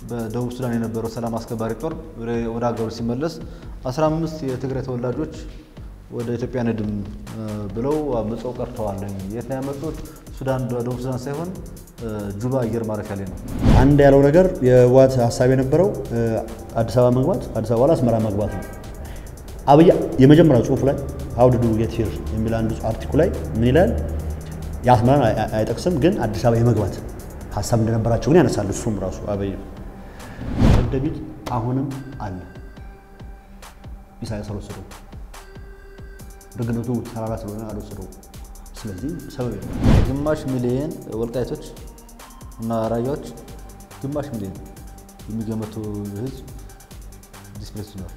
በደቡብ ሱዳን የነበረው ሰላም አስከባሪ ጦር ወደ ሀገሩ ሲመለስ 15 የትግራይ ተወላጆች ወደ ኢትዮጵያ ንድም ብለው አምፀው ቀርተዋል። የት ነው ያመጡት? ሱዳን፣ ደቡብ ሱዳን ሳይሆን ጁባ አየር ማረፊያ ላይ ነው። አንድ ያለው ነገር የህወሓት ሀሳብ የነበረው አዲስ አበባ መግባት፣ አዲስ አበባ ላይ አስመራ መግባት ነው። አብይ የመጀመሪያው ጽሁፍ ላይ ሀው ዱ ጌት ሂር የሚል አንዱ አርቲኩ ላይ ምን ይላል? የአስመራን አይጠቅስም፣ ግን አዲስ አበባ የመግባት ሀሳብ እንደነበራቸው ግን ያነሳል። እሱም ራሱ አብይ ደቢት አሁንም አለ። ኢሳያስ አልወሰደው፣ ደግነቱ ተራራ ስለሆነ አልወሰደው። ስለዚህ ሰበብ የለም። ግማሽ ሚሊየን ወልቃይቶች እና ራያዎች ግማሽ ሚሊየን የሚገመቱ ህዝብ ዲስፕሌስ ነው።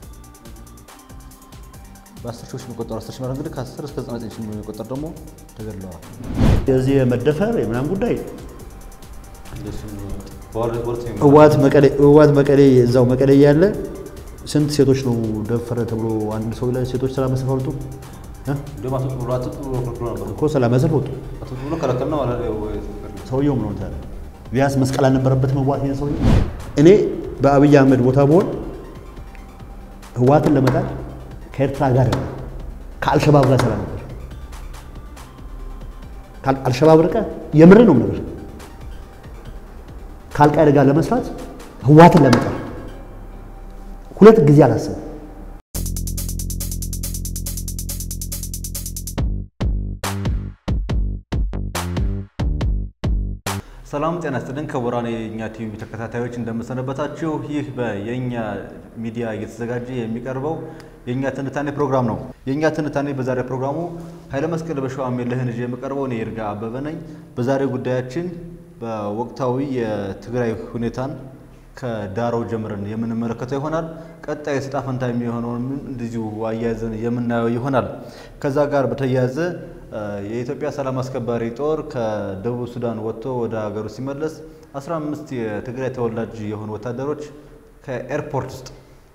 በአስር ሺዎች የሚቆጠሩ አስር ሺህ ማለት እንግዲህ ከአስር እስከ ዘጠና ዘጠኝ ሺህ የሚቆጠር ደግሞ ተገድለዋል። የዚህ የመደፈር የምናምን ጉዳይ ህወሓት መቀሌ እዛው መቀሌ እያለ ስንት ሴቶች ነው ደፈረ ተብሎ አንድ ሰው ላይ ሴቶች ሰላማዊ ሰልፍ አወጡ እኮ ሰላማዊ ሰልፍ ወጡ። ሰውየው ምን ሆነ? ቢያንስ መስቀል አልነበረበት መዋት ይሄን ሰውዬው። እኔ በአብይ አህመድ ቦታ ብሆን ህወሓትን ለመጣል ከኤርትራ ጋር ከአልሸባብ ጋር ሰላም ነበር። አልሸባብ ርቀ የምር ነው ነገር ከአልቃይዳ ጋር ለመስራት ህወሓትን ለመጣል ሁለት ጊዜ አላሰብም። ሰላም ጤና ይስጥልን ክቡራን የእኛ ቲቪ ተከታታዮች እንደምሰነበታችሁ። ይህ በየእኛ ሚዲያ እየተዘጋጀ የሚቀርበው የእኛ ትንታኔ ፕሮግራም ነው። የእኛ ትንታኔ በዛሬ ፕሮግራሙ ኃይለ መስቀል በሸዋሜልህን ይዤ የምቀርበው እኔ ይርጋ አበበ ነኝ። በዛሬው ጉዳያችን በወቅታዊ የትግራይ ሁኔታን ከዳራው ጀምረን የምንመለከተው ይሆናል። ቀጣይ ዕጣ ፈንታ የሚሆነውን እንደዚሁ አያይዘን የምናየው ይሆናል። ከዛ ጋር በተያያዘ የኢትዮጵያ ሰላም አስከባሪ ጦር ከደቡብ ሱዳን ወጥቶ ወደ ሀገሩ ሲመለስ 15 የትግራይ ተወላጅ የሆኑ ወታደሮች ከኤርፖርት ውስጥ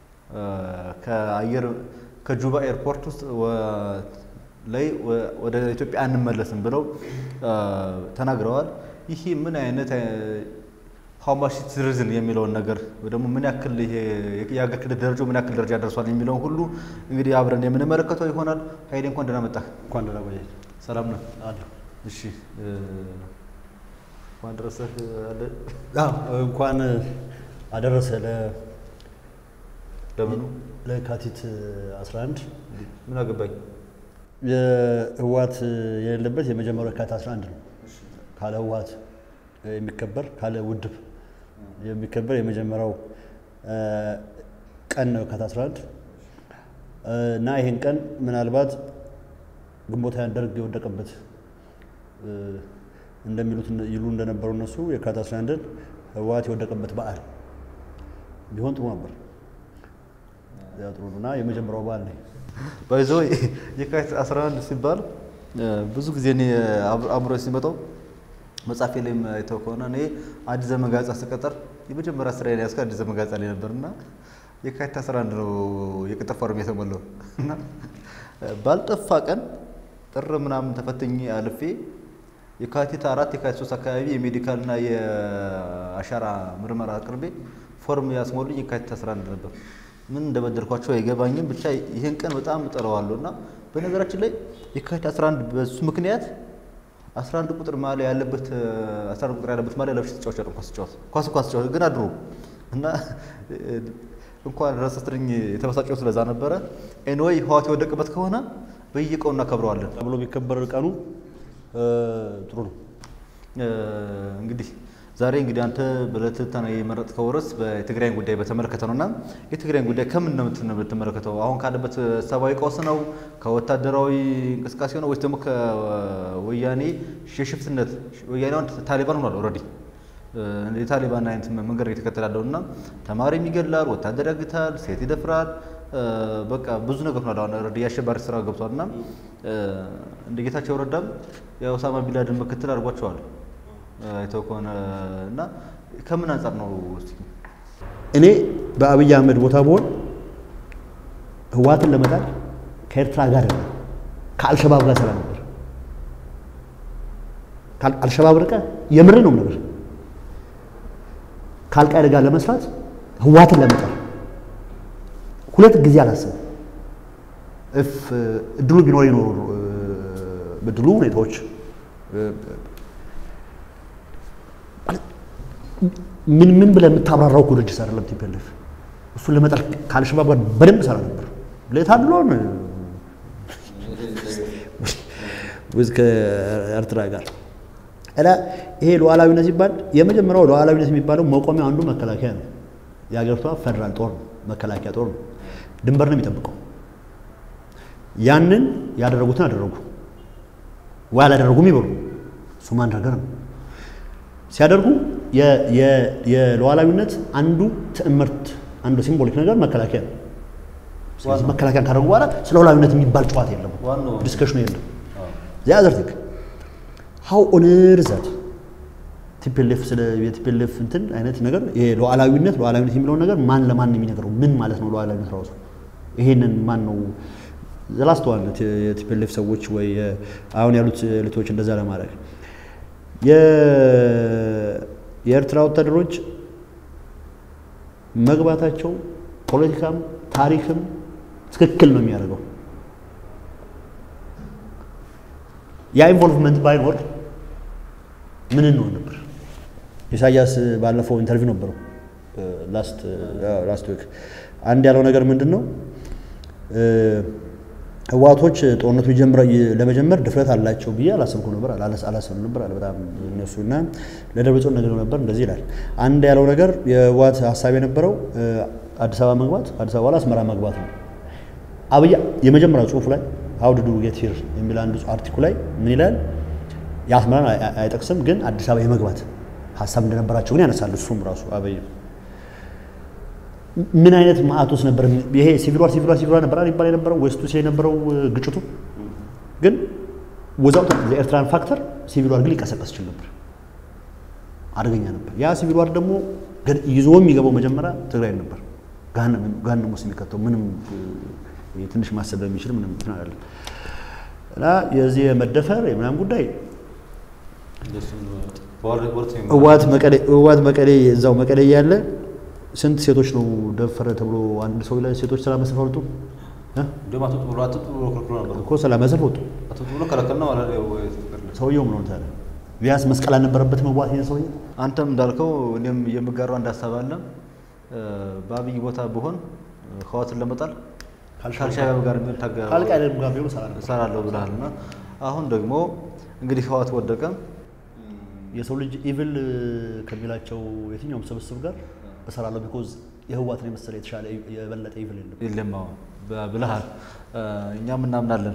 ከአየር ከጁባ ኤርፖርት ውስጥ ላይ ወደ ኢትዮጵያ አንመለስም ብለው ተናግረዋል። ይህ ምን አይነት ሀውማሽ ሲቲዝን የሚለውን ነገር ወይ ደግሞ ምን ያክል ይሄ የሀገር ክልል ደረጃው ምን ያክል ደረጃ ደርሷል የሚለውን ሁሉ እንግዲህ አብረን የምንመለከተው ይሆናል። ሀይሌ እንኳን ደህና መጣህ። እንኳን ደህና ቆየህ። ሰላም ነው? አለሁ። እሺ እንኳን ደረሰህ አለ። አዎ፣ እንኳን አደረሰ ለ ለምኑ ለካቲት 11 ምን አገባኝ? የህወሓት የሌለበት የመጀመሪያው የካቲት 11 ነው። ካለ ህወሓት የሚከበር ካለ ውድብ የሚከበር የመጀመሪያው ቀን ነው የካቲት 11 እና ይህን ቀን ምናልባት ግንቦት ሃያን ደርግ የወደቀበት እንደሚሉት ይሉ እንደነበሩ እነሱ የካቲት 11ን ህወሓት የወደቀበት በዓል ቢሆን ጥሩ ነበር። ያ ጥሩ ነው እና የመጀመሪያው በዓል ነው። ባይዞ የካቲት 11 ሲባል ብዙ ጊዜ እኔ አእምሮ ሲመጣው መጽሐፌ ላይም አይተው ከሆነ እኔ አዲስ ዘመን ጋዜጣ ስቀጠር የመጀመሪያ ስራ ያስከ አዲስ ዘመን ጋዜጣ ላይ ነበር እና የካቲት 11 ነው የቅጥር ፎርም የተሞላው እና ባልጠፋ ቀን ጥር ምናምን ተፈትኜ አልፌ የካቲት አራት የካቲት ሶስት አካባቢ የሜዲካልና የአሻራ ምርመራ አቅርቤ ፎርም ያስሞሉኝ የካቲት 11 ነበር። ምን እንደበደልኳቸው አይገባኝም። ብቻ ይህን ቀን በጣም እጠለዋለሁ እና በነገራችን ላይ የካቲት 11 በሱ ምክንያት 11 ቁጥር ማሊያ ያለበት 11 ቁጥር ያለበት ማሊያ ለብሼ ተጫዋች አይደል ኳስ ተጫዋች ኳስ እንኳን ተጫዋች ግን አድሮ እና እንኳን ረሰስትርኝ የተበሳጨው ስለዛ ነበረ። ኤንወይ ህወሓት የወደቀበት ከሆነ በየቀኑ እናከብረዋለን ተብሎ ቢከበር ቀኑ ጥሩ ነው። እንግዲህ ዛሬ እንግዲህ አንተ በለትታና የመረጥከው ርዕስ በትግራይን ጉዳይ በተመለከተ ነው እና የትግራይን ጉዳይ ከምን ነው የምትመለከተው? አሁን ካለበት ሰብአዊ ቀውስ ነው? ከወታደራዊ እንቅስቃሴ ነው ወይስ ደግሞ ከወያኔ የሽፍትነት ወያኔ አሁን ታሊባን ሆኗል ኦልሬዲ የታሊባን አይነት መንገድ የተከተለ ያለው እና ተማሪም ይገድላል፣ ወታደር ያግታል፣ ሴት ይደፍራል። በቃ ብዙ ነገር ሆኗል። አሁን ኦልሬዲ የአሸባሪ ስራ ገብቷል እና እንደ ጌታቸው ረዳም የኦሳማ ቢንላደን ምክትል አድርጓቸዋል አይተው ከሆነ እና ከምን አንጻር ነው እስኪ እኔ በአብይ አህመድ ቦታ ብሆን ህወሓትን ለመጣል ከኤርትራ ጋር ከአልሸባብ ጋር ሰላም ነበር። አልሸባብ ርቀ የምር ነው ነገር ከአልቃይዳ ጋር ለመስራት ህወሓትን ለመጣል ሁለት ጊዜ አላሰብም። እፍ እድሉ ቢኖር ይኖሩ እድሉ ሁኔታዎች ምን ምን ብለህ የምታብራራው እኮ ድርጅት አይደለም ቲፒኤልኤፍ። እሱን ለመጣል ከአልሸባብ ጋር በደንብ ሰራ ነበር። ለታድሎን ውዝ ከኤርትራ ጋር እና ይሄ ሉዓላዊነት ሲባል የመጀመሪያው ሉዓላዊነት የሚባለው መቆሚያ አንዱ መከላከያ ነው። የሀገሪቷ ፌደራል ጦር ነው፣ መከላከያ ጦር ነው። ድንበር ነው የሚጠብቀው። ያንን ያደረጉትን አደረጉ ወይ አላደረጉም ይበሉ። እሱ ማን ነገር ነው ሲያደርጉ የሉዓላዊነት አንዱ ትዕምርት አንዱ ሲምቦሊክ ነገር መከላከያ ነው። ስለዚህ መከላከያን ካደረጉ በኋላ ስለ ሉዓላዊነት የሚባል ጨዋታ የለም፣ ዲስከሽኑ የለም። ዚያ ዘርቲክ ሀው ኦነር ዛት ቲፒኤልኤፍ ስለ የቲፒኤልኤፍ እንትን አይነት ነገር ይሄ ሉዓላዊነት ሉዓላዊነት የሚለውን ነገር ማን ለማን ነው የሚነግረው? ምን ማለት ነው ሉዓላዊነት ራሱ? ይሄንን ማን ነው ዘላስተዋልነት የቲፒኤልኤፍ ሰዎች ወይ አሁን ያሉት ልቶች እንደዛ ለማድረግ የኤርትራ ወታደሮች መግባታቸው ፖለቲካም ታሪክም ትክክል ነው የሚያደርገው። ያ ኢንቮልቭመንት ባይኖር ምን እንሆን ነበር? ኢሳያስ ባለፈው ኢንተርቪው ነበረው ላስት ዊክ አንድ ያለው ነገር ምንድን ነው? ህወሓቶች ጦርነቱ ለመጀመር ድፍረት አላቸው ብዬ አላሰብኩ ነበር አላሰብም ነበር አለ በጣም እነሱ እና ለደብረጽዮን ነገር ነበር እንደዚህ ይላል። አንድ ያለው ነገር የህወሓት ሀሳብ የነበረው አዲስ አበባ መግባት አዲስ አበባ ላይ አስመራ መግባት ነው። አብይ የመጀመሪያው ጽሁፍ ላይ ሀው ዱ ጌት ሂር የሚል አንዱ አርቲኩል ላይ ምን ይላል? የአስመራን አይጠቅስም፣ ግን አዲስ አበባ የመግባት ሀሳብ እንደነበራቸው ግን ያነሳል። እሱም ራሱ አብይ ምን አይነት ማዕቶስ ነበር ይሄ ሲቪል ዋር ሲቪል ዋር ሲቪል ዋር ነበር ይባል የነበረው ዌስቱ ሲል የነበረው ግጭቱ ግን ወዛውት የኤርትራን ፋክተር ሲቪል ዋር ግን ሊቀሰቀስ ይችል ነበር፣ አደገኛ ነበር። ያ ሲቪል ዋር ደግሞ ይዞ የሚገባው መጀመሪያ ትግራይ ነበር። ጋንም ውስጥ የሚከተው ምንም ትንሽ ማሰብ የሚችል ምንም እንትን አይደለም። እና የዚህ የመደፈር የምናምን ጉዳይ ህወሓት መቀሌ እዛው መቀሌ ያለ ስንት ሴቶች ነው ደፈረ ተብሎ አንድ ሰው ላይ ሴቶች ሰላማዊ ሰልፍ ወጡ እኮ ሰላማዊ ሰልፍ ወጡ። ሰውየው ምን ሆነ ታዲያ? ቢያንስ መስቀል አልነበረበት መዋት ይሄን ሰውዬ። አንተም እንዳልከው እኔም የምጋራው አንድ ሀሳብ አለ። በአብይ ቦታ ብሆን ህወሓትን ለመጣል ከአልሻባብ ጋር ከአልቃይዳም ጋር ቢሆን እሰራለሁ ብለሃል እና አሁን ደግሞ እንግዲህ ህወሓት ወደቀ። የሰው ልጅ ኢቭል ከሚላቸው የትኛውም ስብስብ ጋር እሰራለሁ ቢኮዝ የህወሓትን የመሰለ የተሻለ የበለጠ ኢቭል የለም የለም ብለሃል። እኛም እናምናለን።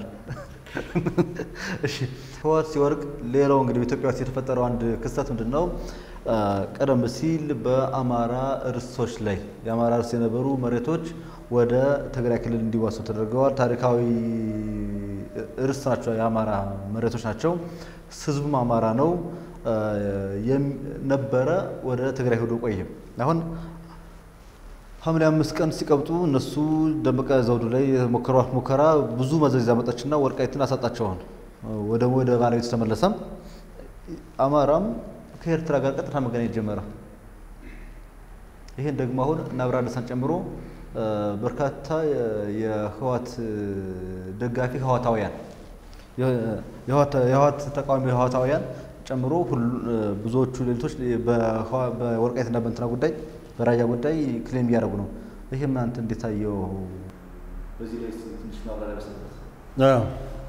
እሺ ህወሓት ሲወርቅ ሌላው እንግዲህ በኢትዮጵያ ውስጥ የተፈጠረው አንድ ክስተት ምንድን ነው? ቀደም ሲል በአማራ እርሶች ላይ የአማራ እርስ የነበሩ መሬቶች ወደ ትግራይ ክልል እንዲዋሱ ተደርገዋል። ታሪካዊ እርስ ናቸው፣ የአማራ መሬቶች ናቸው። ህዝቡም አማራ ነው ነበረ። ወደ ትግራይ ሄዶ ቆይም አሁን ሐምሌ አምስት ቀን ሲቀብጡ እነሱ ደመቀ ዘውዱ ላይ የሞከሯት ሙከራ ብዙ መዘዝ ያመጣችና ወልቃይትን አሳጣቸውን ወደ ወደ ባለቤቱ ተመለሰም። አማራም ከኤርትራ ጋር ቀጥታ መገናኘት ጀመረ። ይሄን ደግሞ አሁን እና አብርሃ ደስታን ጨምሮ በርካታ የህወሓት ደጋፊ ህወሓታውያን የህወሓት ተቃዋሚ ህወሓታውያን ጨምሮ ብዙዎቹ ሌሊቶች በወልቃይትና በእንትና ጉዳይ በራያ ጉዳይ ክሌም እያደረጉ ነው። ይህም አንተ እንዴት አየው? በዚህ ላይ ትንሽ ማብራሪያ አዎ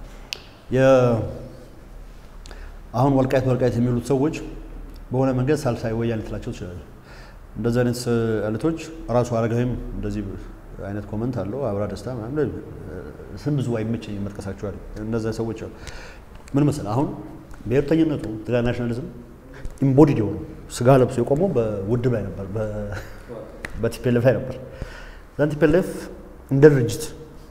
አሁን ወልቃይት ወልቃይት የሚሉት ሰዎች በሆነ መንገድ ሳልሳይ ወያኔ ልትላቸው ትችላለ። እንደዚህ አይነት እልቶች ራሱ አረጋዊም እንደዚህ አይነት ኮመንት አለው። አብራ ደስታ ምናምን ስም ብዙ አይመቸኝ መጥቀሳቸዋል። እነዚያ ሰዎች አሉ። ምን መሰለህ አሁን ብሔርተኝነቱ ትግራይ ናሽናሊዝም ኢምቦዲድ የሆኑ ስጋ ለብሶ የቆመው በውድብ ላይ ነበር፣ በቲፒኤልኤፍ ላይ ነበር። ዛን ቲፒኤልኤፍ እንደ ድርጅት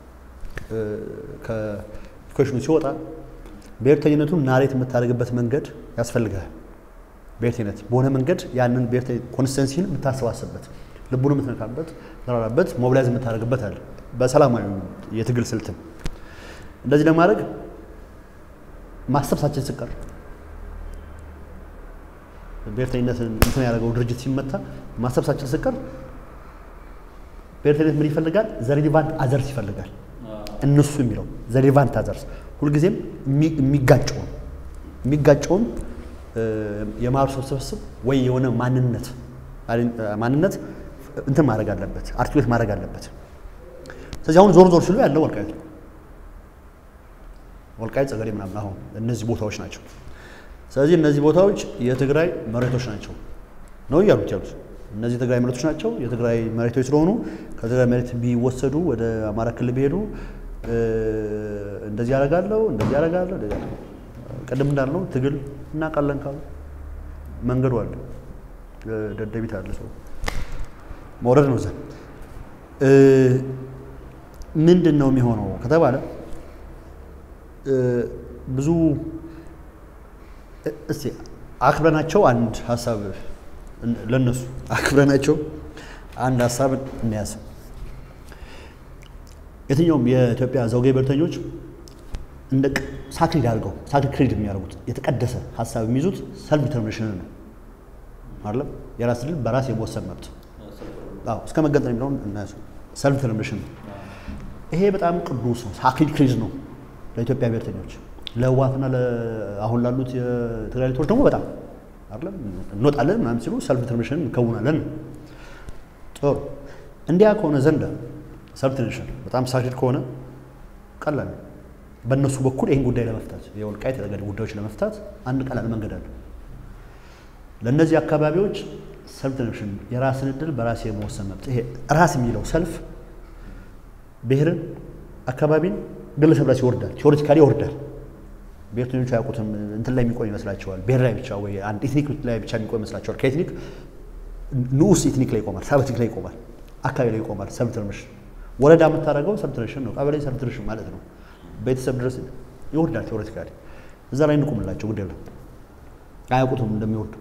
ከኢኩዌሽኑ ሲወጣ ብሔርተኝነቱን ናሬት የምታደርግበት መንገድ ያስፈልጋል። ብሔርተኝነት በሆነ መንገድ ያንን ብሔርተኝ ኮንስተንሲን የምታሰባስብበት ልቡን የምትነካበት ተራራበት ሞቢላይዝ የምታደርግበት አለ። በሰላማዊ የትግል ስልትም እንደዚህ ለማድረግ ማሰብ ሳችን ስቀር ብሔርተኝነት እንትን ያደረገው ድርጅት ሲመታ ማሰብሳችን ስቀር ብሔርተኝነት ምን ይፈልጋል? ዘሬሊቫንት አዘርስ ይፈልጋል። እነሱ የሚለው ዘሬሊቫንት አዘርስ ሁልጊዜም የሚጋጨውን የሚጋጨውን የማህበረሰብ ስብስብ ወይ የሆነ ማንነት ማንነት እንትን ማድረግ አለበት፣ አርቲኩሌት ማድረግ አለበት። ስለዚህ አሁን ዞር ዞር ሲሉ ያለው ወልቃይት ነው። ወልቃይት ጸገዴ ምናምን አሁን እነዚህ ቦታዎች ናቸው። ስለዚህ እነዚህ ቦታዎች የትግራይ መሬቶች ናቸው ነው እያሉት ያሉት። እነዚህ የትግራይ መሬቶች ናቸው። የትግራይ መሬቶች ስለሆኑ ከትግራይ መሬት ቢወሰዱ ወደ አማራ ክልል ቢሄዱ እንደዚህ ያደርጋለሁ፣ እንደዚህ ያደርጋለሁ፣ እንደዚህ ያደርጋለሁ። ቅድም እንዳልነው ትግል እናውቃለን ካሉ መንገዱ አለ፣ ደደቢት አለ፣ ሰው መውረድ ነው እዛ። ምንድን ነው የሚሆነው ከተባለ ብዙ እስቲ አክብረናቸው አንድ ሀሳብ ለነሱ አክብረናቸው አንድ ሀሳብ እንያዝ። የትኛውም የኢትዮጵያ ዘውጌ ብሔርተኞች እንደ ሳክሪድ አድርገው ሳክሪድ የሚያደርጉት የተቀደሰ ሀሳብ የሚይዙት ሰልፍ ዲተርሚኔሽንን ነው አይደለም። የራስ ድል በራስ የመወሰን መብት አዎ፣ እስከ መገንጠል የሚለውን እናያዝ። ሰልፍ ዲተርሚኔሽን ነው። ይሄ በጣም ቅዱስ ነው። ሳክሪድ ክሪዝ ነው ለኢትዮጵያ ብሔርተኞች ለህወሓትና አሁን ላሉት የትግራይ ልቶች ደግሞ በጣም አይደለም እንወጣለን ምናምን ሲሉ ሰልፍ ዲተርሚኔሽን እንከውናለን። ጥሩ እንዲያ ከሆነ ዘንድ ሰልፍ ዲተርሚኔሽን በጣም ሳክሪድ ከሆነ ቀላል ነው። በእነሱ በኩል ይህን ጉዳይ ለመፍታት የወልቃይት የጠገዴ ጉዳዮች ለመፍታት አንድ ቀላል መንገድ አለ። ለእነዚህ አካባቢዎች ሰልፍ ዲተርሚኔሽን የራስን እድል በራስ የመወሰን መብት ይሄ ራስ የሚለው ሰልፍ ብሔርን፣ አካባቢን ግለሰብ ላይ ይወርዳል። ቴዎሬቲካሊ ይወርዳል። ብሔርተኞቹ አያውቁትም። እንትን ላይ የሚቆም ይመስላቸዋል። ብሔር ላይ ብቻ ወይ አንድ ኤትኒክ ላይ ብቻ የሚቆም ይመስላቸዋል። ከኤትኒክ ንዑስ ኤትኒክ ላይ ይቆማል። ሰብ ኤትኒክ ላይ ይቆማል። አካባቢ ላይ ይቆማል። ሰልፍ ዲተርሚኔሽን ወረዳ የምታደርገው ሰልፍ ዲተርሚኔሽን ነው። ቀበሌ ሰልፍ ዲተርሚኔሽን ማለት ነው። ቤተሰብ ድረስ ይወርዳል። ቴዎሬቲካሊ እዛ ላይ እንቁምላቸው ጉዳይ ነው። አያውቁትም እንደሚወርዱ።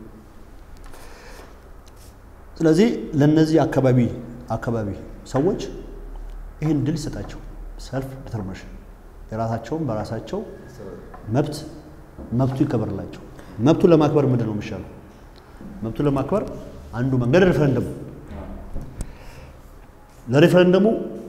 ስለዚህ ለእነዚህ አካባቢ አካባቢ ሰዎች ይህን ድል ይሰጣቸው ሰልፍ ዲተርሚኔሽን የራሳቸውን በራሳቸው መብት መብቱ ይከበርላቸው። መብቱን ለማክበር ምንድን ነው የሚሻለው? መብቱን ለማክበር አንዱ መንገድ ሬፈረንደሙ። ለሬፈረንደሙ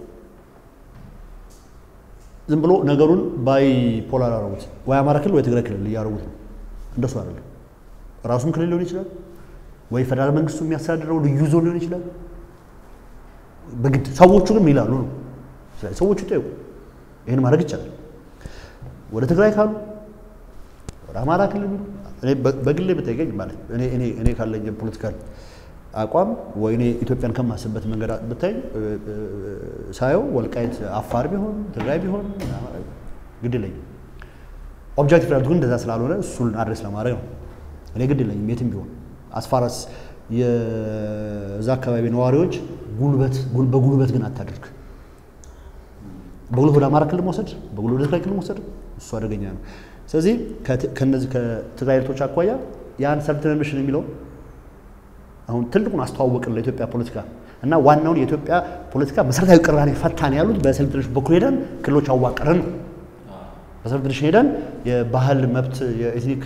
ዝም ብሎ ነገሩን ባይ ፖላር አረጉት። ወይ አማራ ክልል ወይ ትግራይ ክልል እያረጉት ነው። እንደሱ አይደለም። ራሱም ክልል ሊሆን ይችላል፣ ወይ ፌደራል መንግስቱ የሚያስተዳድረው ልዩ ዞን ሊሆን ይችላል። በግድ ሰዎቹ ግን ይላሉ ነው። ስለዚህ ሰዎቹ ይጠይቁ። ይህን ማድረግ ይቻላል። ወደ ትግራይ ካሉ ወደ አማራ ክልል ቢሉ እኔ በግሌ ብጠይቀኝ ማለት እኔ ካለኝ ፖለቲካል አቋም ወይ እኔ ኢትዮጵያን ከማስብበት መንገድ ብታይ ሳየው ወልቃይት አፋር ቢሆን ትግራይ ቢሆን ግድ የለኝም። ኦብጀክቲቭ ሪያሊቲ ግን እንደዛ ስላልሆነ እሱን አድሬስ ለማድረግ ነው። እኔ ግድ የለኝም የትም ቢሆን አስፋራስ የዛ አካባቢ ነዋሪዎች ጉልበት በጉልበት ግን አታድርግ። በጉልበት ወደ አማራ ክልል መውሰድ፣ በጉልበት ወደ ትግራይ ክልል መውሰድ እሱ አደገኛ ነው። ስለዚህ ከነዚህ ከትግራይ ልቶች አኳያ ያን ሰልፍ ዲተርሚኔሽን የሚለው አሁን ትልቁን አስተዋወቅን ለኢትዮጵያ ፖለቲካ እና ዋናውን የኢትዮጵያ ፖለቲካ መሰረታዊ ቅራኔ ፈታን ያሉት በሰልፍ ዲተርሚኔሽን በኩል ሄደን ክልሎች አዋቀርን ነው። በሰልፍ ዲተርሚኔሽን ሄደን የባህል መብት የኤትኒክ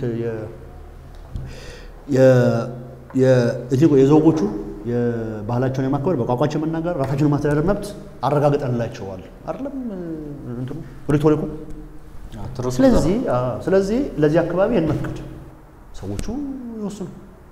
የኤትኒክ የዘውጎቹ የባህላቸውን የማክበር በቋንቋቸው የመናገር ራሳቸውን የማስተዳደር መብት አረጋግጠንላቸዋል። አይደለም እንትኑ ሪቶሪኩ። ስለዚህ ስለዚህ ለዚህ አካባቢ እንመፍቀድ፣ ሰዎቹ ይወስኑ።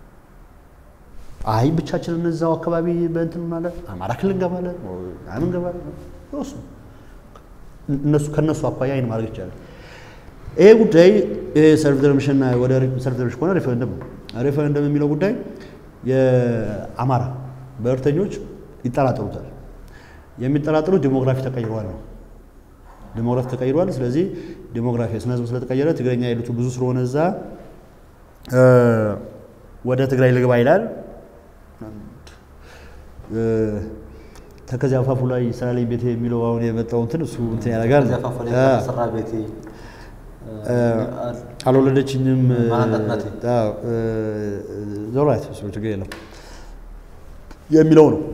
አይ ብቻችንን እዛው አካባቢ በእንትን ማለት አማራ ክልል እንገባለን ምን እንገባለን ይወስኑ። እነሱ ከእነሱ አኳያ ይህን ማድረግ ይቻላል። ይሄ ጉዳይ ሰልፍ ዲተርሚኔሽን ወደ ሰልፍ ዲተርሚኔሽን ከሆነ ሬፈረንደም ነው። ሬፈረንደም የሚለው ጉዳይ የአማራ ብሔርተኞች ይጠራጠሩታል። የሚጠራጠሩት ዲሞግራፊ ተቀይሯል ነው። ዲሞግራፊ ተቀይሯል። ስለዚህ ዲሞግራፊ ስነ ህዝብ ስለተቀየረ ትግረኛ የሉት ብዙ ስለሆነ እዛ ወደ ትግራይ ልግባ ይላል። ተከዚያ አፋፉ ላይ ይሰራልኝ ቤቴ የሚለው አሁን የመጣው እንትን እሱ እንትን ያደርጋል። አልወለደችኝም ዞራት እሱ ችግር የለም የሚለው ነው።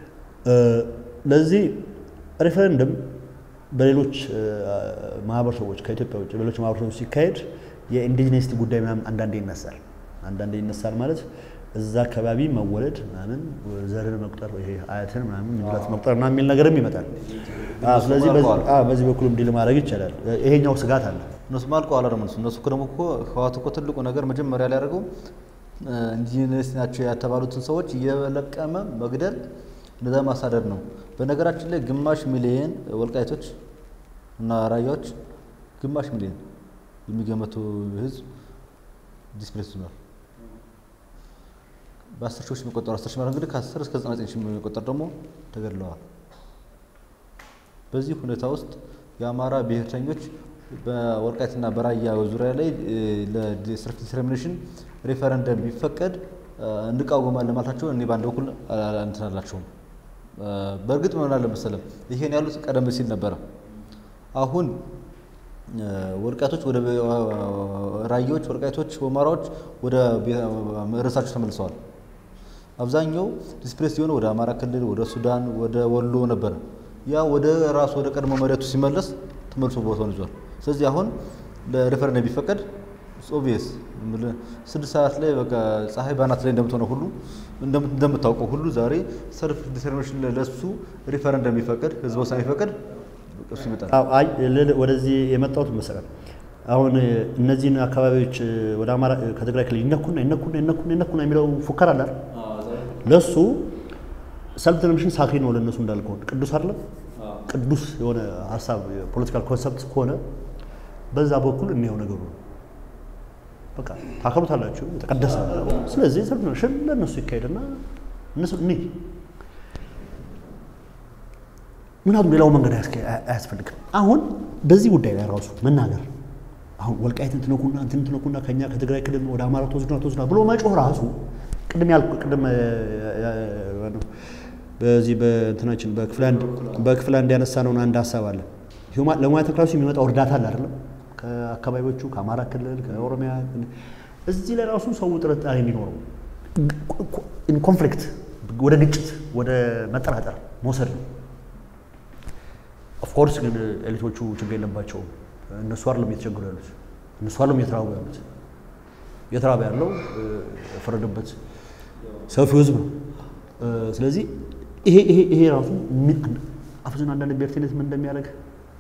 ለዚህ ሬፈረንደም በሌሎች ማህበረሰቦች ከኢትዮጵያ ውጭ በሌሎች ማህበረሰቦች ሲካሄድ የኢንዲጂነስቲ ጉዳይ ምናምን አንዳንዴ ይነሳል አንዳንዴ ይነሳል ማለት እዛ አካባቢ መወለድ ምናምን ዘርን መቁጠር ይሄ አያትን ምናምን ንብረት መቁጠር ምናምን የሚል ነገርም ይመጣል። አዎ፣ ስለዚህ በዚህ- አልቀዋል። አዎ፣ በዚህ በኩልም ዲል ማድረግ ይቻላል። ይሄኛው ስጋት አለ። እነሱም አልቀዋል አይደል? እነሱ እነሱ እኮ ደግሞ እኮ ህወሓት እኮ ትልቁ ነገር መጀመሪያ ላይ ያደረገው ኢንጂነርስ ናቸው የተባሉትን ሰዎች እየለቀመ መግደል፣ እነዛ ማሳደድ ነው። በነገራችን ላይ ግማሽ ሚሊየን ወልቃይቶች እና ራያዎች ግማሽ ሚሊየን የሚገመቱ ህዝብ ዲስፕሌስ ሆኗል። በአስር ሺዎች የሚቆጠሩ አስር ሺህ ማለት እንግዲህ ከአስር እስከ ዘጠና ዘጠኝ ሺህ የሚቆጠር ደግሞ ተገድለዋል። በዚህ ሁኔታ ውስጥ የአማራ ብሔርተኞች በወልቃይትና በራያ ዙሪያ ላይ ለሰልፍ ዲተርሚኔሽን ሬፈረንደም ቢፈቀድ እ፣ እንቃወማለን ማለታቸው እኔ በአንድ በኩል አ- እንትን አላቸውም። እ፣ በእርግጥ ምን አለ መሰለም ይሄን ያሉት ቀደም ሲል ነበረ። አሁን እ፣ ወልቃይቶች ወደ ራያዎች፣ ወልቃይቶች፣ ሁመራዎች ወደ ቤ- ርዕሳቸው ተመልሰዋል። አብዛኛው ዲስፕሌስ የሆነ ወደ አማራ ክልል፣ ወደ ሱዳን፣ ወደ ወሎ ነበረ። ያ ወደ ራሱ ወደ ቀድሞ መሬቱ ሲመለስ ተመልሶ ቦታውን ይዟል። ስለዚህ አሁን ለሬፈረንደም ቢፈቀድ ኦቪየስ ስድስት ሰዓት ላይ በቃ ፀሐይ ባናት ላይ እንደምትሆነው ሁሉ እንደም- እንደምታውቀው ሁሉ ዛሬ ሰልፍ ዲተርሚኔሽን ለሱ ሪፈረንደም ቢፈቀድ ህዝበ ውሳኔ ቢፈቀድ በቃ እሱ ይመጣል። አዎ፣ አይ ልል- ወደዚህ የመጣሁት መሰለህ አሁን እነዚህን አካባቢዎች ወደ አማራ ከትግራይ ክልል ይነኩና ይነኩና ይነኩና ይነኩና የሚለው ፉከራ አለ አይደል? ለሱ ሰልፍ ዲተርሚኔሽን ሳክሪ ነው ለእነሱ እንዳልከው ቅዱስ አይደለም። ቅዱስ የሆነ ሀሳብ የፖለቲካል ኮንሰፕት ከሆነ በዛ በኩል የሚየው ነገሩ ነው። በቃ ታከብሩታላችሁ፣ የተቀደሰ ነው። ስለዚህ ሰልፍ ዲተርሚኔሽን ለእነሱ ይካሄድና እነሱ እኔ ምክንያቱም ሌላው መንገድ አያስከ- አያስፈልግም። አሁን በዚህ ጉዳይ ላይ ራሱ መናገር አሁን ወልቃይትን ትነኩና እንትን ትነኩና ከኛ ከትግራይ ክልል ወደ አማራ ተወስዱና ተወስዱና ብሎ መጮህ ራሱ ቅድም ያልኩ ቅድም እ፣ እ፣ በዚህ በእንትናችን በክፍል አንድ በክፍል አንድ ያነሳነውን አንድ ሀሳብ አለ። ሂውማን ለሙያተ ክላሱ የሚመጣው እርዳታ አለ አይደለም? ከአካባቢዎቹ ከአማራ ክልል ከኦሮሚያ እዚህ ላይ ራሱ ሰው ጥርጣሬ የሚኖረው ኮንፍሊክት ወደ ግጭት ወደ መጠራጠር መውሰድ ነው። ኦፍኮርስ ግን ኤሊቶቹ ችግር የለባቸውም። እነሱ አይደለም እየተቸገሩ ያሉት፣ እነሱ አይደለም እየተራቡ ያሉት። እየተራበ ያለው እ፣ የፈረደበት ሰፊው ህዝብ ነው። እ፣ ስለዚህ ይሄ ይሄ ይሄ ራሱ ምን አፍዝን አንዳንድ ብሔርተኝነት ምን እንደሚያደርግ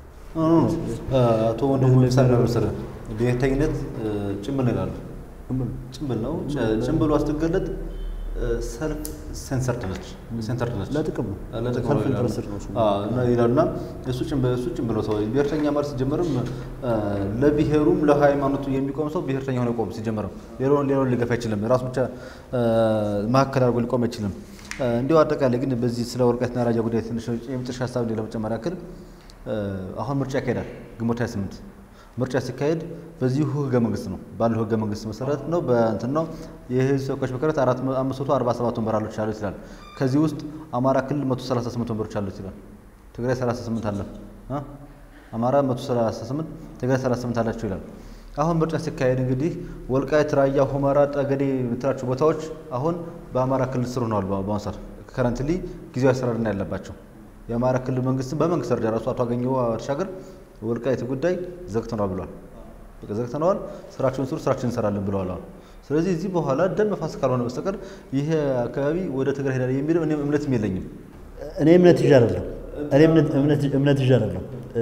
አቶ ወንድሙ ምሳሌ ነው መሰለህ ብሔርተኝነት እ፣ ጭምብል ነው ይላሉ። ጭምብል ነው። ጭ- ጭምብሉ አስትገለጥ ሰልፍ ሴንሰርድ ነች ሴንተርድ ነች ለጥቅም ነው። ለጥቅም ሰልፍ ነው ይላሉ። ኢንተረስትድ ነው እሱ። አዎ፣ እና ይላሉና እሱ ጭምብል እሱ ጭምብል ነው ሰው ብሔርተኛ ማለት ሲጀመርም እ፣ ለብሔሩም ለሃይማኖቱ የሚቆም ሰው ብሔርተኛ ሆነ ቆም ሲጀመርም ሌላውን ሌላውን ሊገፋ አይችልም። ራሱ ብቻ እ፣ መካከል አድርጎ ሊቆም አይችልም። እ፣ እንዲሁ አጠቃላይ ግን በዚህ ስለ ወልቃይትና ራያ ጉዳይ ትንሽ የመጨረሻ ሀሳብ ለመጨመር ያክል እ፣ አሁን ምርጫ ይካሄዳል ግንቦት 28 ምርጫ ሲካሄድ በዚሁ ህገ መንግስት ነው ባለው ህገ መንግስት መሰረት ነው በእንትን ነው የህዝብ ተወካዮች ምክር ቤት አራት መ- አምስት መቶ አርባ ሰባት ወንበሮች አሉት ይላል። ከዚህ ውስጥ አማራ ክልል መቶ ሰላሳ ስምንት ወንበሮች አሉት ይላል። ትግራይ ሰላሳ ስምንት አለ እ? አማራ መቶ ሰላሳ ስምንት ትግራይ ሰላሳ ስምንት አላቸው ይላል። አሁን ምርጫ ሲካሄድ እንግዲህ ወልቃይት፣ ራያ፣ ሁመራ፣ ጠገዴ የምትላቸው ቦታዎች አሁን በአማራ ክልል ስር ሆነዋል። በ- በአሁኑ ሰዓት ከረንትሊ ጊዜያዊ አሰራር ነው ያለባቸው። የአማራ ክልል መንግስትም በመንግስት ደረጃ ራሱ አቶ አገኘሁ ተሻገር ወልቃይት ጉዳይ ዘግተነዋል ብሏል። በቃ ዘግተነዋል፣ ስራቸውን ስሩ፣ ስራችን እንሰራለን ብለዋል። አሁን ስለዚህ እዚህ በኋላ ደም መፋሰስ ካልሆነ በስተቀር ይሄ አካባቢ ወደ ትግራይ ሄዳል የሚለው እኔም እምነትም የለኝም። እኔ እምነት ይዤ አይደለም እኔ እምነት እምነት እምነት ይዤ አይደለም እ፣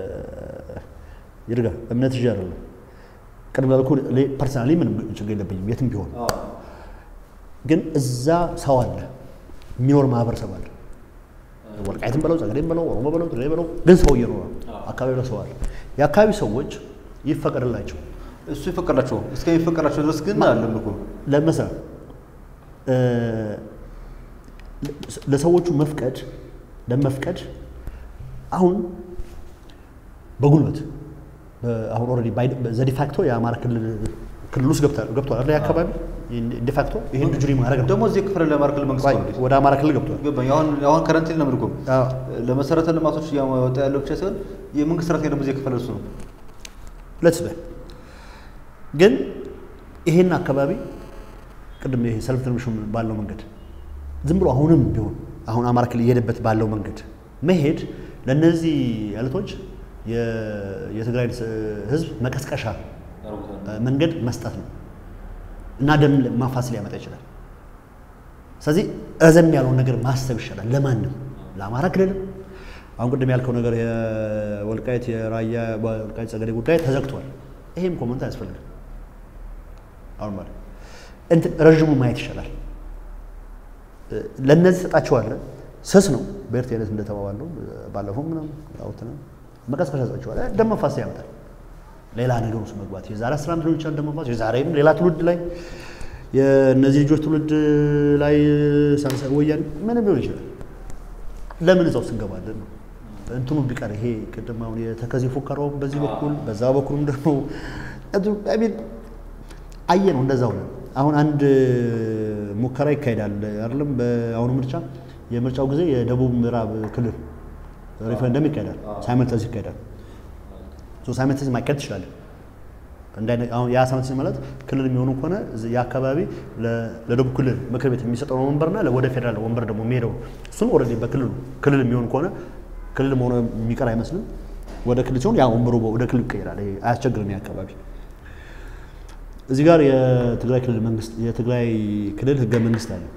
ይርጋ እምነት ይዤ አይደለም። ቅድም ያልኩህ ፐርሰናሊ ምንም ችግር የለብኝም የትም ቢሆን ግን እዛ ሰው አለ የሚኖር ማህበረሰብ አለ። ወልቃይትም በለው ጸገዴም በለው ኦሮሞ በለው ትግራይ በለው ግን ሰው እየኖረ አካባቢ ላይ ሰው አለ። የአካባቢ ሰዎች ይፈቀድላቸው እሱ ይፈቀዳቸው እስከሚፈቀዳቸው ድረስ ግን አለም እኮ ለመሰረት ለሰዎቹ መፍቀድ ለመፍቀድ አሁን በጉልበት አሁን ኦልሬዲ ዘዲፋክቶ የአማራ ክልል ክልል ውስጥ ገብቷል ገብቷል አይደል? አካባቢ ዲፋክቶ ይሄን ጁሪ ማድረግ ነው። ደግሞ እዚህ ክፍል ለአማራ ክልል መንግስት ነው እንዴ? ወደ አማራ ክልል ገብቷል። ገባኝ። አሁን አሁን ከረንትሊ ነው የምልህ እኮ አዎ። ለመሰረተ ልማቶች እያወጣ ያለው ብቻ ሳይሆን የመንግስት ሰራተኛ ደግሞ እዚህ የከፈለ እሱ ነው። ለትስ ግን ይሄን አካባቢ ቅድም ይሄ ሰልፍ ትርምሽም ባለው መንገድ ዝም ብሎ አሁንም ቢሆን አሁን አማራ ክልል እየሄደበት ባለው መንገድ መሄድ ለእነዚህ ያለቶች የትግራይ ህዝብ መቀስቀሻ መንገድ መስጠት ነው። እና ደም ማፋሰስ ሊያመጣ ይችላል። ስለዚህ ረዘም ያለውን ነገር ማሰብ ይሻላል። ለማንም ለአማራ ክልልም አሁን ቅድም ያልከው ነገር የወልቃይት የራያ ወልቃይት ጸገዴ ጉዳይ ተዘግቷል። ይሄም ኮመንት አያስፈልግም። አሁን ማለት እንትን ረዥሙ ማየት ይሻላል። ለእነዚህ ሰጣቸዋለህ። ስስ ነው በኤርትራነት እንደተባባለው ባለፈው ምናምን አውጥተን መቀስቀሻ ሰጣቸዋለህ። ደም መፋሰስ ያመጣል። ሌላ ነገር ውስጥ መግባት የዛሬ አስራ አምስት ሊሆን ይችላል ደም መፋሰስ የዛሬም ሌላ ትውልድ ላይ የእነዚህ ልጆች ትውልድ ላይ ሳንሳ ወያኔ ምንም ሊሆን ይችላል። ለምን እዛ ውስጥ እንገባለን ነው እንትኑ ቢቀር ይሄ ቅድም አሁን የተከዜ ፉከራው በዚህ በኩል በዛ በኩልም ደግሞ ሚን አየ ነው እንደዛው ነው። አሁን አንድ ሙከራ ይካሄዳል አይደለም። በአሁኑ ምርጫ የምርጫው ጊዜ የደቡብ ምዕራብ ክልል ሪፈረንደም ይካሄዳል፣ ሳይመልተስ ይካሄዳል። ሳይመልተስ ማካሄድ ትችላለህ። አሁን ያ ሳይመልተስ ማለት ክልል የሚሆኑ ከሆነ የአካባቢ ለደቡብ ክልል ምክር ቤት የሚሰጠው ወንበርና ወደ ፌዴራል ወንበር ደግሞ የሚሄደው እሱን ኦልሬዲ በክልሉ ክልል የሚሆን ከሆነ ክልል መሆኑ የሚቀር አይመስልም። ወደ ክልል ሲሆን ያ ወንበሩ ወደ ክልል ይቀይራል። አያስቸግርም። አካባቢ እዚህ ጋር የትግራይ ክልል መንግስት የትግራይ ክልል ህገ መንግስት አለ።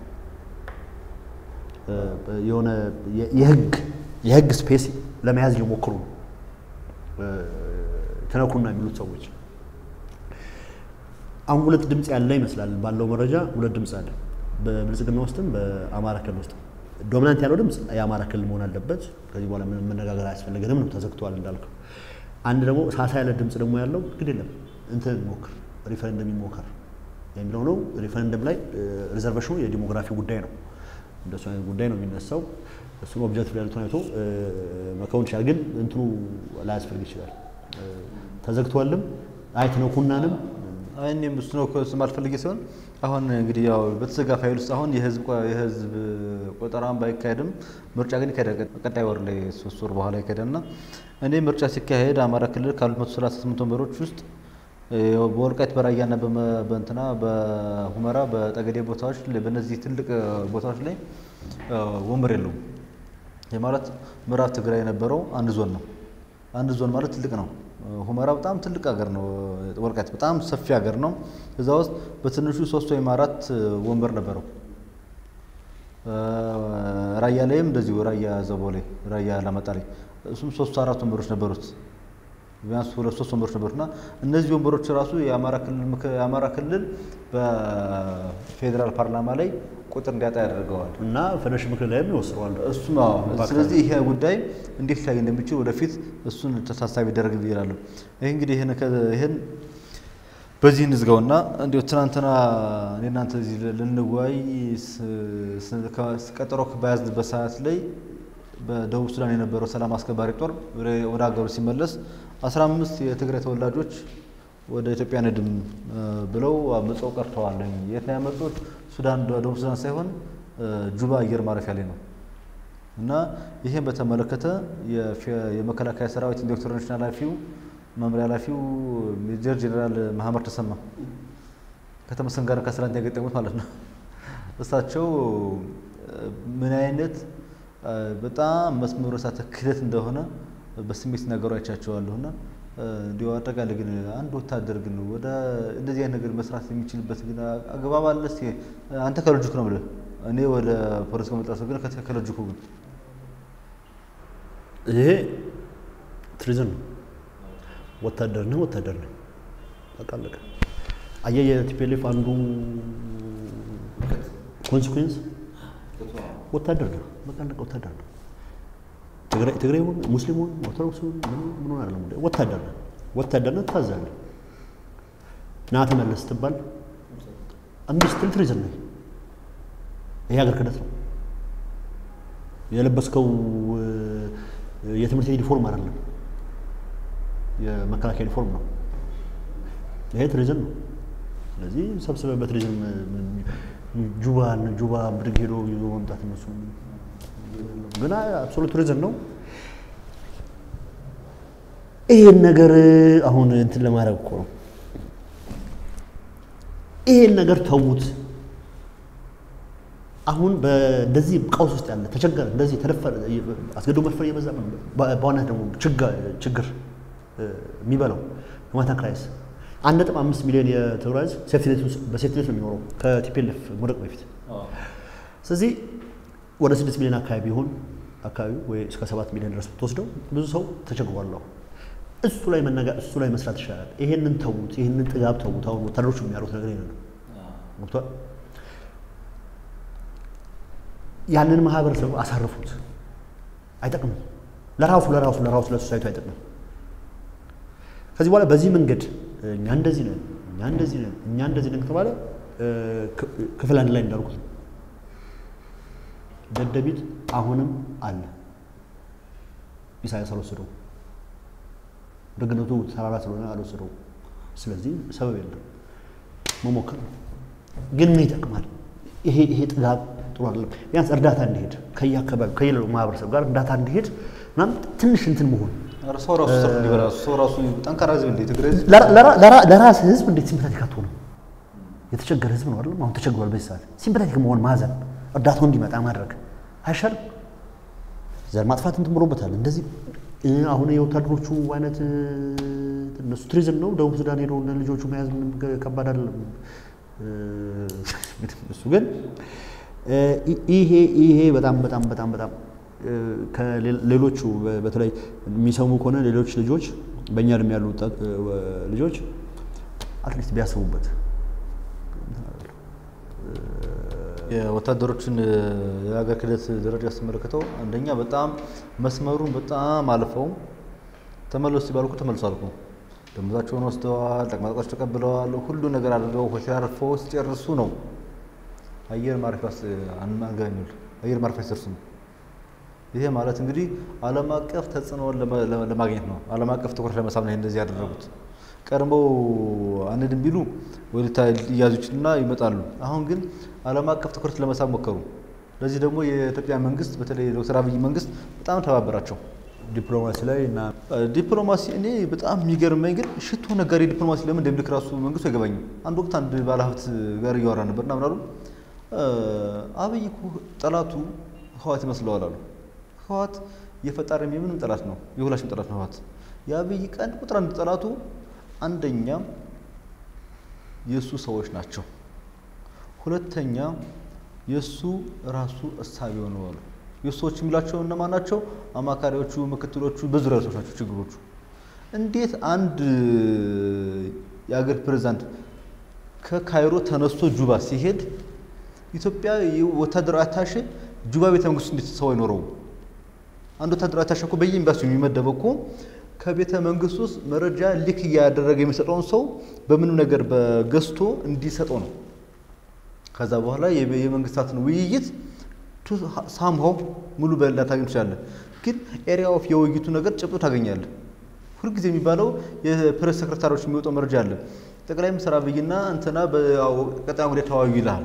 የሆነ የህግ የህግ ስፔስ ለመያዝ እየሞክሩ ነው ተነኩና የሚሉት ሰዎች። አሁን ሁለት ድምፅ ያለ ይመስላል ባለው መረጃ ሁለት ድምፅ አለ በብልጽግና ውስጥም በአማራ ክልል ውስጥም ዶሚናንት ያለው ድምፅ የአማራ ክልል መሆን አለበት። ከዚህ በኋላ ምንም መነጋገር አያስፈልገንም ነው ተዘግቷል እንዳልከው። አንድ ደግሞ ሳሳ ያለ ድምፅ ደግሞ ያለው ግድ የለም እንትን ሞክር ሪፈረንደም ይሞከር የሚለው ነው። ሪፈረንደም ላይ ሪዘርቬሽኑ የዲሞግራፊ ጉዳይ ነው። እንደሱ አይነት ጉዳይ ነው የሚነሳው። እሱን ኦብጀክቲቭ ያሉትን አይቶ መከውን ይችላል። ግን እንትኑ ላያስፈልግ ይችላል። ተዘግቷልም አይትነኩናንም እኔም እሱ ነው ስም አልፈልጌ ሲሆን አሁን እንግዲህ ያው በተዘጋ ፋይል ውስጥ አሁን የህዝብ የህዝብ ቆጠራን ባይካሄድም ምርጫ ግን ይካሄዳል። ቀጣይ ወር ላይ ሶስት ወር በኋላ ይካሄዳል እና እኔ ምርጫ ሲካሄድ አማራ ክልል ካሉት መቶ ሰላሳ ስምንት ወንበሮች ውስጥ በወልቃይት በራያና በእንትና በሁመራ በጠገዴ ቦታዎች በእነዚህ ትልቅ ቦታዎች ላይ ወንበር የለውም። ይህ ማለት ምዕራብ ትግራይ የነበረው አንድ ዞን ነው። አንድ ዞን ማለት ትልቅ ነው። ሁመራ በጣም ትልቅ ሀገር ነው። ወልቃይት በጣም ሰፊ ሀገር ነው። እዛ ውስጥ በትንሹ ሶስት ወይም አራት ወንበር ነበረው። ራያ ላይም እንደዚሁ ራያ ዘቦ ላይ ራያ ላመጣ ላይ እሱም ሶስት አራት ወንበሮች ነበሩት። ቢያንስ ሁለት ሶስት ወንበሮች ነበሩት እና እነዚህ ወንበሮች ራሱ የአማራ ክልል በፌዴራል ፓርላማ ላይ ቁጥር እንዲያጣ ያደርገዋል እና ፌዴሬሽን ምክር ላይም ይወስደዋል። እሱም ስለዚህ ይሄ ጉዳይ እንዴት ሊታይ እንደሚችል ወደፊት እሱን ታሳቢ ይደረግ ይላሉ። ይህ እንግዲህ ይህን በዚህ እንዝጋውና እንዲሁ ትናንትና እኔ እናንተ እዚህ ልንወያይ ቀጠሮ በያዝንበት ሰዓት ላይ በደቡብ ሱዳን የነበረው ሰላም አስከባሪ ጦር ወደ ሀገሩ ሲመለስ አስራ አምስት የትግራይ ተወላጆች ወደ ኢትዮጵያ ንድም ብለው አምፀው ቀርተዋል። የት ነው ያመጡት? ሱዳን ደቡብ ሱዳን ሳይሆን ጁባ አየር ማረፊያ ላይ ነው። እና ይህን በተመለከተ የመከላከያ ሰራዊት ኢንዶክትሪኔሽን ኃላፊው መምሪያ ኃላፊው ሜጀር ጄኔራል መሀመድ ተሰማ ከተመስገን ጋር ከስራንት ያገጠሙት ማለት ነው። እሳቸው ምን አይነት በጣም መስመሩ የሳተ ክህደት እንደሆነ በስሜት ሲናገሩ አይቻቸዋለሁ እና እንዲሁ አጠቃላይ ግን አንድ ወታደር ግን ወደ እንደዚህ አይነት ነገር መስራት የሚችልበት ግን አግባብ አለ? እስኪ አንተ ከሎጂኩ ነው ብለህ እኔ ወደ ፖለቲካ መጣ ሰው ግን ከሎጂኩ ግን ይሄ ትሪዝን ነው። ወታደር ነህ ወታደር ነህ በቃ አለቀ። አየህ የቲፒኤልኤፍ አንዱ ኮንሲኩዌንስ ወታደር ነው በቃ አለቀ። ወታደር ነው። ትግራይ ሆን ሙስሊም ሆን ኦርቶዶክስ ሆን ምን ሆን አይደለም ጉዳይ ወታደር ነህ። ወታደርነት ታዛለህ። ና ተመለስ ስትባል እምቢ ስትል ትሪዝን ነህ። ይሄ ሀገር ክህደት ነው። የለበስከው የትምህርት ቤት ዩኒፎርም አይደለም፣ የመከላከያ ዩኒፎርም ነው። ይሄ ትሪዝን ነው። ስለዚህ ሰብስበህ በትሪዝን ጁባን ጁባ ብድግ ሄዶ ይዞ መምጣት እነሱ ግን አብሶሉት ቱሪዝም ነው። ይሄን ነገር አሁን እንትን ለማድረግ እኮ ነው። ይሄን ነገር ተዉት። አሁን በእንደዚህ ቀውስ ውስጥ ያለ ተቸገረ፣ እንደዚህ ተደፈረ፣ አስገዶ መድፈር እየበዛ በዋናት ደግሞ ችግር የሚበላው ሁማኒታን ክራይስ አንድ ነጥብ አምስት ሚሊዮን የትግራይ ህዝብ ሴፍቲኔት ውስጥ በሴፍቲኔት ነው የሚኖረው ከቲፒኤልኤፍ መውደቅ በፊት። ስለዚህ ወደ ስድስት ሚሊዮን አካባቢ ቢሆን አካባቢ ወይ እስከ ሰባት ሚሊዮን ድረስ ብትወስደው ብዙ ሰው ተቸግሯል። አሁን እሱ ላይ መነጋ እሱ ላይ መስራት ይሻላል። ይሄንን ተዉት፣ ይሄንን ጥጋብ ተዉት። አሁን ወታደሮቹ የሚያሉት ነገር ይሄንን ነው። ገብቶሃል? ያንን ማህበረሰብ አሳርፉት። አይጠቅምም። ለራሱ ለራሱ ለራሱ ለሶሳይቱ አይጠቅምም። ከዚህ በኋላ በዚህ መንገድ እኛ እንደዚህ ነን፣ እኛ እንደዚህ ነን፣ እኛ እንደዚህ ነን ከተባለ ክፍል አንድ ላይ እንዳልኩት ነው። ደደቢት አሁንም አለ። ኢሳያስ አልወሰደው፣ ደግነቱ ተራራ ስለሆነ አልወሰደው። ስለዚህ ሰበብ የለም መሞከር ነው። ግን ምን ይጠቅማል? ይሄ ይሄ ጥጋብ ጥሩ አይደለም። ቢያንስ እርዳታ እንዲሄድ ከየአካባቢው ከየሌላው ማህበረሰብ ጋር እርዳታ እንዲሄድ ምናምን ትንሽ እንትን መሆን ኧረ ሰው ራሱ ሰርፍ እንዲበላ ሰው ራሱ ጠንካራ ህዝብ እንደ ትግራይ ህዝብ ለራስ ህዝብ እንዴት ሲምፐታቲክ አትሆንም? የተቸገረ ህዝብ ነው አይደለም? አሁን ተቸግሯል። በዚህ ሰዓት ሲምፐታቲክ መሆን ማዘን፣ እርዳታው እንዲመጣ ማድረግ አይሻልም? ዘር ማጥፋት እንትን ብሎበታል። እንደዚህ አሁን የወታደሮቹ አይነት እነሱ ቱሪዝም ነው። ደቡብ ሱዳን ሄዶ ልጆቹ መያዝ ምንም ከባድ አይደለም። እሱ ግን ይሄ ይሄ በጣም በጣም በጣም በጣም ከሌሎቹ በተለይ የሚሰሙ ከሆነ ሌሎች ልጆች በእኛ እድሜ ያሉ ልጆች አትሊስት ቢያስቡበት የወታደሮችን የሀገር ክህደት ደረጃ ስትመለከተው አንደኛ በጣም መስመሩን በጣም አልፈው ተመለሱ ሲባሉ እኮ ተመልሶ አልኩ ደሞዛቸውን ወስደዋል፣ ጠቅማጥቆች ተቀብለዋል፣ ሁሉ ነገር አድርገው ሆቴል አርፈው ሲጨርሱ ነው አየር ማረፊያ አንገኙል አየር ማረፊያ ሲደርሱ ነው። ይሄ ማለት እንግዲህ ዓለም አቀፍ ተጽዕኖውን ለማግኘት ነው። ዓለም አቀፍ ትኩረት ለመሳብ ነው እንደዚህ ያደረጉት። ቀድመው አንድም ቢሉ ወደታ ሊያዙ ይችልና ይመጣሉ። አሁን ግን ዓለም አቀፍ ትኩረት ለመሳብ ሞከሩ። ለዚህ ደግሞ የኢትዮጵያ መንግስት በተለይ ዶክተር አብይ መንግስት በጣም ተባበራቸው። ዲፕሎማሲ ላይ እና ዲፕሎማሲ እኔ በጣም የሚገርመኝ ግን ሽቶ ነጋዴ ዲፕሎማሲ ለምን እንደሚልክ ራሱ መንግስቱ አይገባኝም። አንድ ወቅት አንድ ባለሀብት ጋር እያወራ ነበርና ምናሉ አብይ እኮ ጠላቱ ህዋት ይመስለዋል አሉ። ህዋት የፈጣሪም የምንም ጠላት ነው፣ የሁላችንም ጠላት ነው ህዋት። የአብይ ቀን ቁጥር አንድ ጠላቱ አንደኛ የእሱ ሰዎች ናቸው፣ ሁለተኛ የእሱ ራሱ እሳቤው ነው አሉ። የእሱ ሰዎች የሚላቸው እነማን ናቸው? አማካሪዎቹ፣ ምክትሎቹ፣ በዙሪያ ሰዎች ናቸው ችግሮቹ። እንዴት አንድ የአገር ፕሬዚዳንት ከካይሮ ተነስቶ ጁባ ሲሄድ ኢትዮጵያ ወታደራዊ አታሼ ጁባ ቤተ መንግስት እንዴት ሰው አይኖረውም? አንድ ወታደራዊ አታሼ እኮ በየኤምባሲው የሚመደበው እኮ ከቤተ መንግስት ውስጥ መረጃ ሊክ እያደረገ የሚሰጠውን ሰው በምንም ነገር በገዝቶ እንዲሰጠው ነው። ከዛ በኋላ የመንግስታትን ውይይት ሳምሃው ሙሉ በላ ታገኝ ትችላለህ። ግን ኤሪያ ኦፍ የውይይቱ ነገር ጭብጦ ታገኛለህ። ሁልጊዜ የሚባለው የፕሬስ ሰክረታሪዎች የሚወጣው መረጃ አለ። ጠቅላይ ሚኒስትር አብይና እንትና በቀጣይ ጉዳይ ተወያዩ ይልሃል።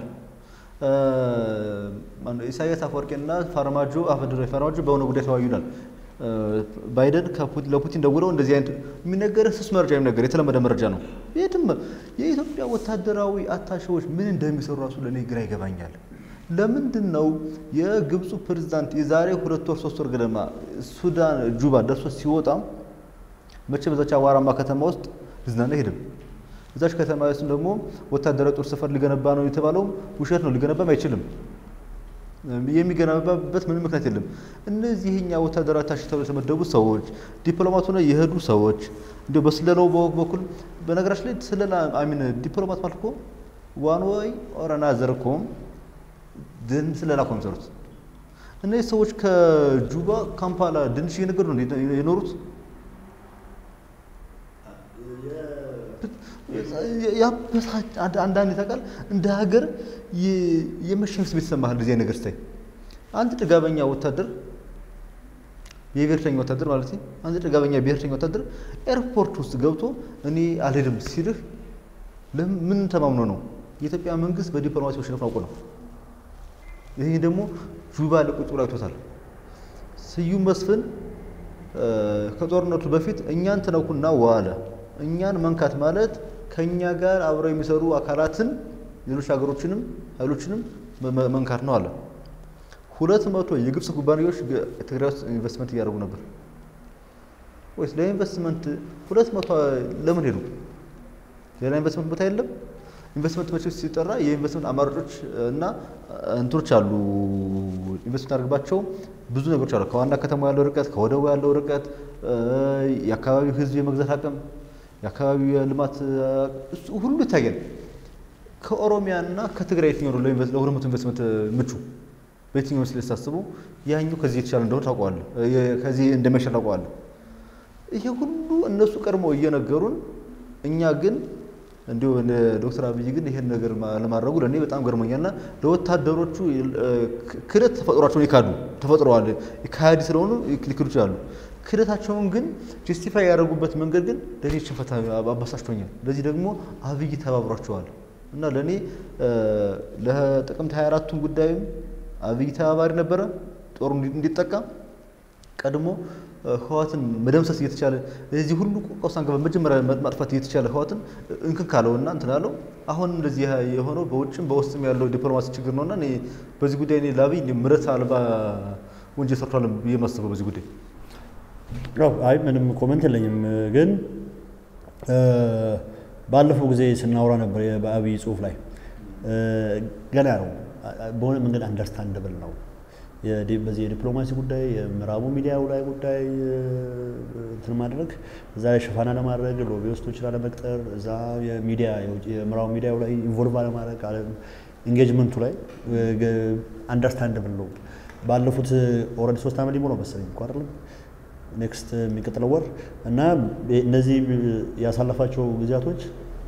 ኢሳያስ አፈወርቂና ፋርማጆ አፈድሮ ፋርማጆ በሆነ ጉዳይ ተወያዩ ይላል። ባይደን ለፑቲን ደውለው እንደዚህ አይነት የሚነገር ስስ መረጃ የሚነገር የተለመደ መረጃ ነው። የትም የኢትዮጵያ ወታደራዊ አታሼዎች ምን እንደሚሰሩ ራሱ ለእኔ ግራ ይገባኛል። ለምንድን ነው የግብፁ ፕሬዝዳንት የዛሬ ሁለት ወር ሶስት ወር ገደማ ሱዳን ጁባ ደርሶ ሲወጣ መቼ በዛች አዋራማ ከተማ ውስጥ ሊዝናና ሄድም እዛች ከተማ ውስጥ ደግሞ ወታደራዊ ጦር ሰፈር ሊገነባ ነው የተባለውም ውሸት ነው። ሊገነባም አይችልም። የሚገነባበት ምንም ምክንያት የለም። እነዚህ የኛ ወታደራዊ አታሼ ተብለው የተመደቡ ሰዎች ዲፕሎማቱ ነው የሄዱ ሰዎች እንዲያው በስለላው በኩል በነገራችን ላይ ስለላ አሚን ዲፕሎማት ማለት እኮ ዋን ወይ ኦር አናዘር እኮ ድን ስለላ እኮ የሚሰሩት እነዚህ ሰዎች ከጁባ ካምፓላ ድንሽ እየነገዱ ነው የኖሩት። ያበሳጭ አንዳንድ ታውቃለህ፣ እንደ ሀገር የመሸነፍ ስሜት ይሰማሃል። እንደዚህ አይነት ነገር ስታይ አንድ ጥጋበኛ ወታደር የብሔርተኛ ወታደር ማለት አንድ ጥጋበኛ ብሔርተኛ ወታደር ኤርፖርት ውስጥ ገብቶ እኔ አልሄድም ሲልህ ምን ተማምኖ ነው? የኢትዮጵያ መንግስት በዲፕሎማሲ መሸነፍ አውቆ ነው። ይህ ደግሞ ጁባ ለቁጭ ብሎ አይቶታል። ስዩም መስፍን ከጦርነቱ በፊት እኛን ትነኩና ዋለ እኛን መንካት ማለት ከኛ ጋር አብረው የሚሰሩ አካላትን ሌሎች ሀገሮችንም ኃይሎችንም መንካት ነው አለ። ሁለት መቶ የግብፅ ኩባንያዎች ትግራይ ውስጥ ኢንቨስትመንት እያደረጉ ነበር ወይስ ለኢንቨስትመንት ሁለት መቶ ለምን ሄዱ? ሌላ ኢንቨስትመንት ቦታ የለም። ኢንቨስትመንት መቼ ሲጠራ የኢንቨስትመንት አማራጮች እና እንትኖች አሉ። ኢንቨስትመንት አድርግባቸው ብዙ ነገሮች አሉ። ከዋና ከተማ ያለው ርቀት፣ ከወደቡ ያለው ርቀት፣ የአካባቢው ሕዝብ የመግዛት አቅም፣ የአካባቢው የልማት እሱ ሁሉ ይታያል። ከኦሮሚያ እና ከትግራይ የትኛው ነው ለሁለቱ ኢንቨስትመንት ምቹ? በየትኛው ምስል ስታስቡ ያኛው ከዚህ የተሻለ እንደሆነ ታውቀዋለህ፣ ከዚህ እንደሚሻል ታውቀዋለህ። ይሄ ሁሉ እነሱ ቀድሞ እየነገሩን እኛ ግን እንዲሁ ዶክተር አብይ ግን ይሄን ነገር ለማድረጉ ለእኔ በጣም ገርሞኛልና ለወታደሮቹ ክህደት ተፈጥሯቸውን ይካዱ ተፈጥረዋል። ከሃዲ ስለሆኑ ሊክዱ ይችላሉ። ክህደታቸውን ግን ጀስቲፋይ ያደረጉበት መንገድ ግን ለእኔ ሽንፈት አባሳጭቶኛል። ለዚህ ደግሞ አብይ ተባብሯቸዋል እና ለእኔ ለጥቅምት 24ቱን ጉዳይም አብይ ተባባሪ ነበረ። ጦሩ እንዲጠቃ ቀድሞ ህዋትን መደምሰስ እየተቻለ እዚህ ሁሉ ቀውሳን በመጀመሪያ ማጥፋት እየተቻለ ህዋትን እንክን ካለውና እንትን አለው። አሁን እንደዚህ የሆነው በውጭም በውስጥም ያለው ዲፕሎማሲ ችግር ነውና እኔ በዚህ ጉዳይ እኔ ለአብይ ምሕረት አልባ ወንጀል ሰርቷል ብዬ የማስበው በዚህ ጉዳይ አይ ምንም ኮመንት የለኝም። ግን ባለፈው ጊዜ ስናወራ ነበር በአብይ ጽሁፍ ላይ ገና ነው በሆነ መንገድ አንደርስታንደብል ነው በዚህ የዲፕሎማሲ ጉዳይ የምዕራቡ ሚዲያው ላይ ጉዳይ እንትን ማድረግ እዛ ላይ ሽፋና ለማድረግ ሎቢስቶች ላለመቅጠር እዛ የሚዲያ የምዕራቡ ሚዲያው ላይ ኢንቮልቭ አለማድረግ ኢንጌጅመንቱ ላይ አንደርስታንደብል ነው። ባለፉት ኦልሬዲ ሶስት ዓመት ሊሞላው መሰለኝ እኮ አይደለም ኔክስት የሚቀጥለው ወር እና እነዚህ ያሳለፋቸው ጊዜያቶች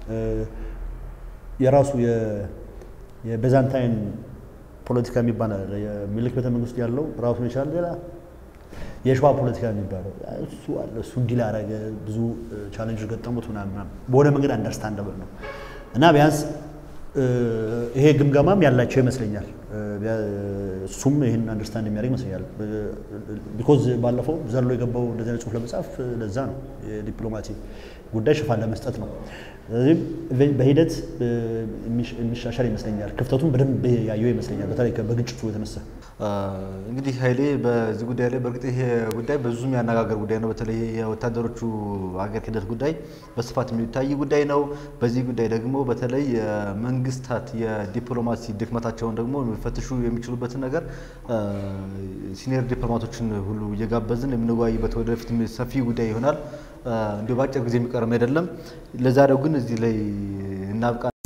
የራሱ የቤዛንታይን ፖለቲካ የሚባል አለ። የሚልክ ቤተ መንግስት ያለው ራሱን የቻለ ሌላ የሸዋ ፖለቲካ የሚባለው እሱ አለ። እሱ እንዲል አደረገ፣ ብዙ ቻሌንጅ ገጠሙት ምናምን በሆነ መንገድ አንደርስታንደብል ነው እና ቢያንስ ይሄ ግምገማም ያላቸው ይመስለኛል። እሱም ይህን አንደርስታንድ የሚያደርግ ይመስለኛል። ቢኮዝ ባለፈው ዘሎ የገባው እንደዚህ አይነት ጽሁፍ ለመጻፍ ለዛ ነው የዲፕሎማሲ ጉዳይ ሽፋን ለመስጠት ነው። ስለዚህ በሂደት የሚሻሻል ይመስለኛል። ክፍተቱን በደንብ ያየው ይመስለኛል። በተለይ በግጭቱ የተነሳ እንግዲህ ኃይሌ በዚህ ጉዳይ ላይ በእርግጥ ይሄ ጉዳይ ብዙ የሚያነጋገር ጉዳይ ነው። በተለይ የወታደሮቹ ሀገር ክህደት ጉዳይ በስፋት የሚታይ ጉዳይ ነው። በዚህ ጉዳይ ደግሞ በተለይ መንግስታት የዲፕሎማሲ ድክመታቸውን ደግሞ የሚፈትሹ የሚችሉበትን ነገር ሲኒየር ዲፕሎማቶችን ሁሉ እየጋበዝን የምንወያይበት ወደፊት ሰፊ ጉዳይ ይሆናል። እንዲሁ በአጭር ጊዜ የሚቀርም አይደለም። ለዛሬው ግን እዚህ ላይ እናብቃ።